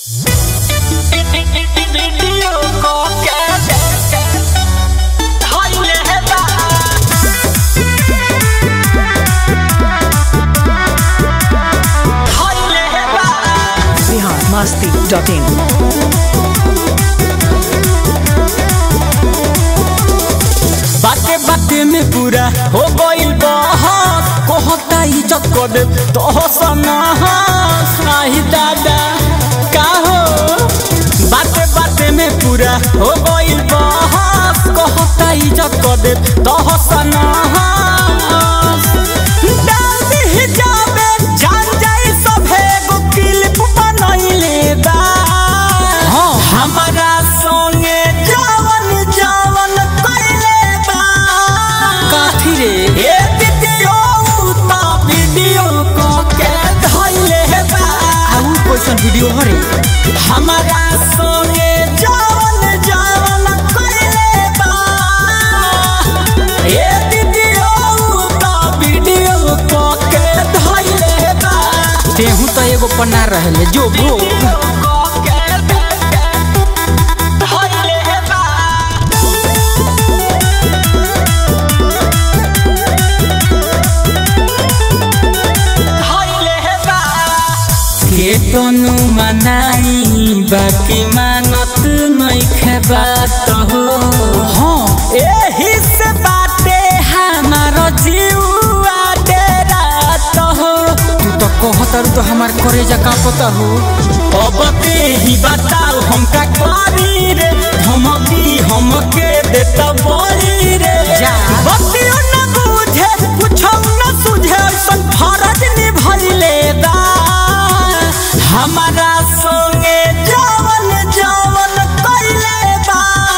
masti.in. बाते बाते में पूरा हो गइल बहस कहता इज्जत कर दे तो सनहस नाही दादा का हो बाते बाते में पूरा हो गइल बहस कहता इज्जत कर दे तो सनहस डाल दी जाबे जान जाई सभे गो क्लिप बनइले बा हमारा संगे जवन जवन कइले बा काठी रे ए वीडियो ता वीडियो को के धइले बा आउ कैसन वीडियो हरे हमारा संगे जवन जवन कइले बा ए वीडियो ता वीडियो को के धइले बा तेहू तो एगो पन्ना रहले जो भो के तनु मनाई बाकी मानत नहीं बात हो हाँ एही से बाटे हमारो जीवा डेरात हो तू तो कहतर तो हमार करेजा का पता हो अब ते ही बताओ हम का करी रे धमकी हमके देता बड़ी रे जा बतियो न बुझे पूछो न सुझे सन फरज निभइले बा हमारा संगे जवन जवन कइले बा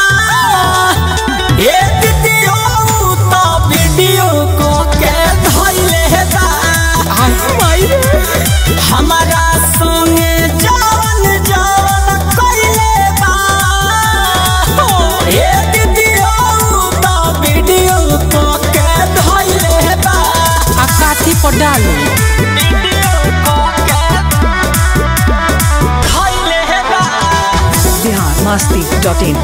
ए वीडियो तो वीडियो को के धइले बा माई हमारा संगे जवन जवन कइले बा ए वीडियो तो वीडियो को के धइले बा आ काठी पर डालो Bihar masti.in.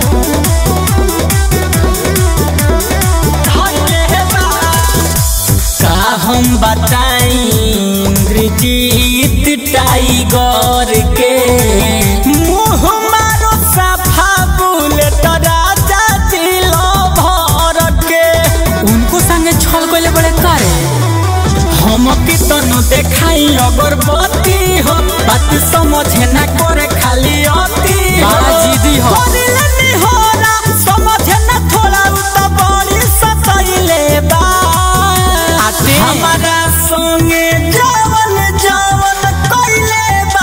का हम बताई इंद्रजीत टाइगर के मुँह मारो सफा बुलेट राजा दिलो भर के उनको संगे छल गइले बड़े कारे हम कितनो देखाई अगरबत्ती हो बात समझे ना करे खाली अति बड़ा जिदी हो करिले निहोरा समझे ना थोड़ा उ तो बड़ी सतइले बा हमारा संगे जवन जवन कइले बा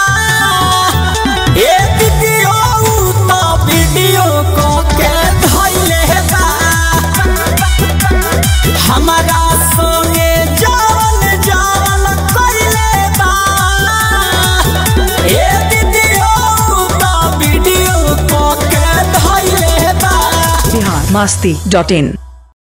ए वीडियो तो वीडियो को के धइले बा हमारा संगे जवन जवन कइले बा ए वीडियो तो वीडियो को के धइले बा Bihar masti.in.